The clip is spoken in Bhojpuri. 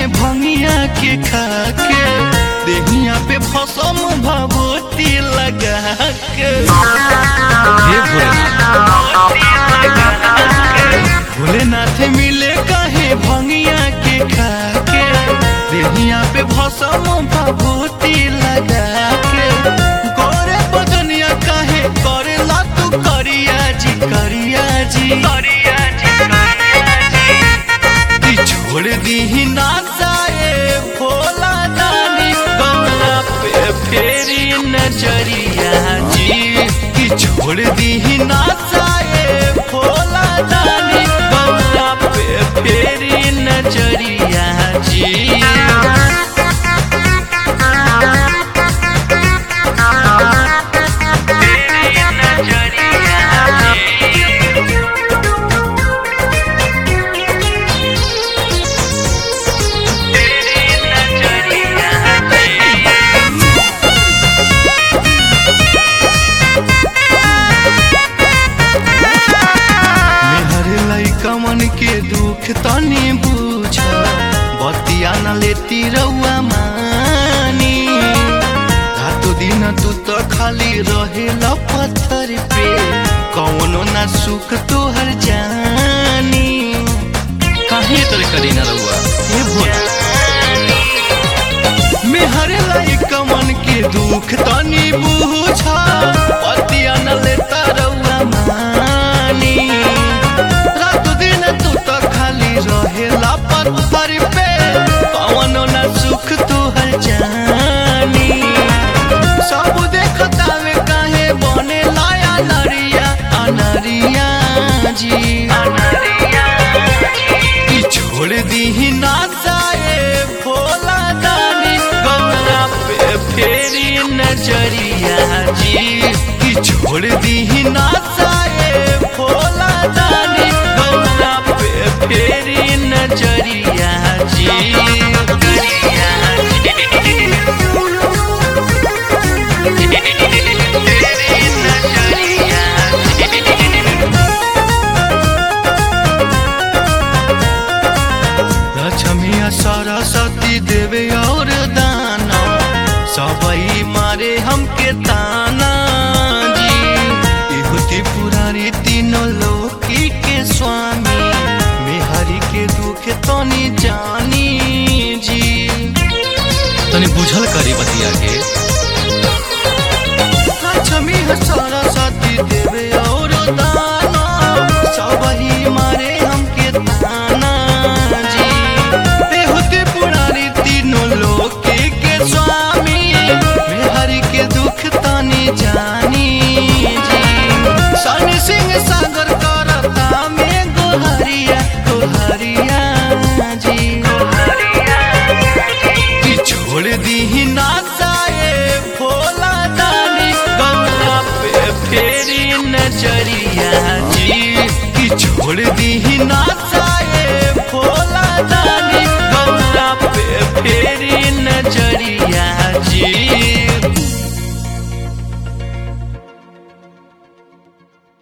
भंगिया के खाके देहिया पे फसम भभूति लगा के हे भोलेनाथ भोलेनाथ मिले कहे भंगिया के खाके देहिया पे भसम भभूति लगा के गोरे बदनिया कहे करेला तू करिया जी करिया जी करिया जी कि छोड़ दी ना जाए भोला दानी गौरा पे फेरी नजरिया जी कि छोड़ दी ना जाए भोला दानी गौरा पे फेरी नजरिया जी मेहर लइका मन के दुख तनी बुझ बतिया न लेती रउआ मानी रातो दिन तू तो खाली रहेला पत्थर पे कौनो ना सुख तोहर जानी काहे तोरे करी ना रहुआ हे भोला मेहर लइका मन के दुख तनी बुझ बतिया न लेता रउआ मानी रात दिन तू तो खाली रहेला पत्थर पे कौनो ना सुख तोहर जानी सब देखता वे काहे बने लाया नरिया अनरिया जी कि छोड़ दी ना जाए भोला दानी गौरा पे फेरी नजरिया जी कि छोड़ दी ना जाए भोला दानी गौरा पे फेरी नजरिया जी लक्ष्मिया सरस्वती देवे और दाना सबई मारे हमके ताना जी इहुति पुरारी तीनों लोकी के स्वामी मेहरी के दुख तनी जानी जी तनी बुझल करी बतिया के लक्ष्मी सरस्वती देवे